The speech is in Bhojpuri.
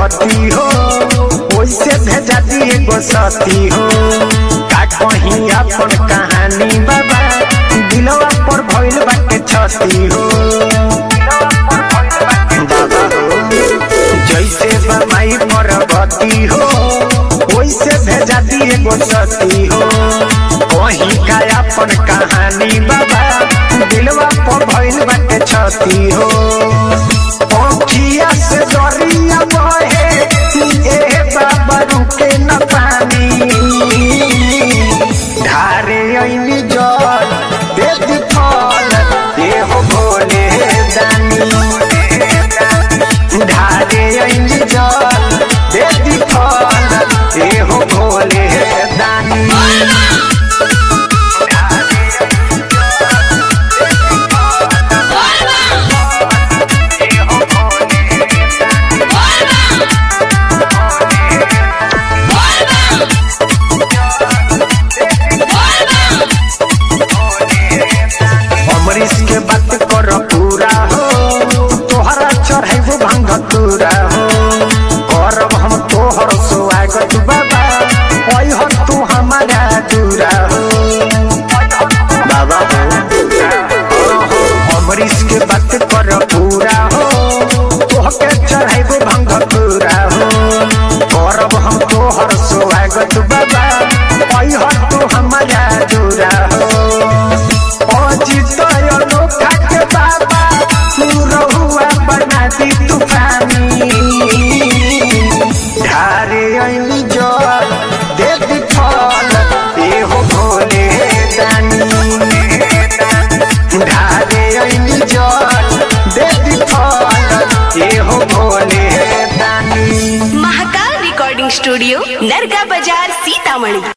परगति हो ओइसे भेजा दिए गो सती हो का कहीं अपन कहानी बाबा दिलवा पर भइल बाटे छती हो बाबा हो जैसे बमाई परगति हो ओइसे भेजा दिए गो सती हो कहीं का अपन कहानी बाबा दिलवा पर भइल बाटे छती हो पंखिया से डरिया बहे ए बाबा रुके न पानी ढारे ऐनी जल दे दी फल ए हो भोले दानी ढारे ऐनी जल दे दी फल ए हो भोले दानी अमरीश के बात कर पूरा हो तोहरा चढ़ाइबो भांग तूरा हो करब हम तोहर स्वागत बाबा ओइ हो तू हमारा दूरा हो बाबा हो अमरीश के बात कर पूरा हो तोहके चढ़ाइबो भांग तूरा हो करब हम तोहर स्वागत बाबा ओइ हो तू हमारा दूरा हो अजित अनोखा के बाबा तू रहुआ बना दी तूफानी ढारे ऐनी जल दे दी फल ए हो भोले दानी ढारे ऐनी जल दे दी फल ए हो भोले दानी महाकाल रिकॉर्डिंग स्टूडियो नरगा बाजार सीतामढ़ी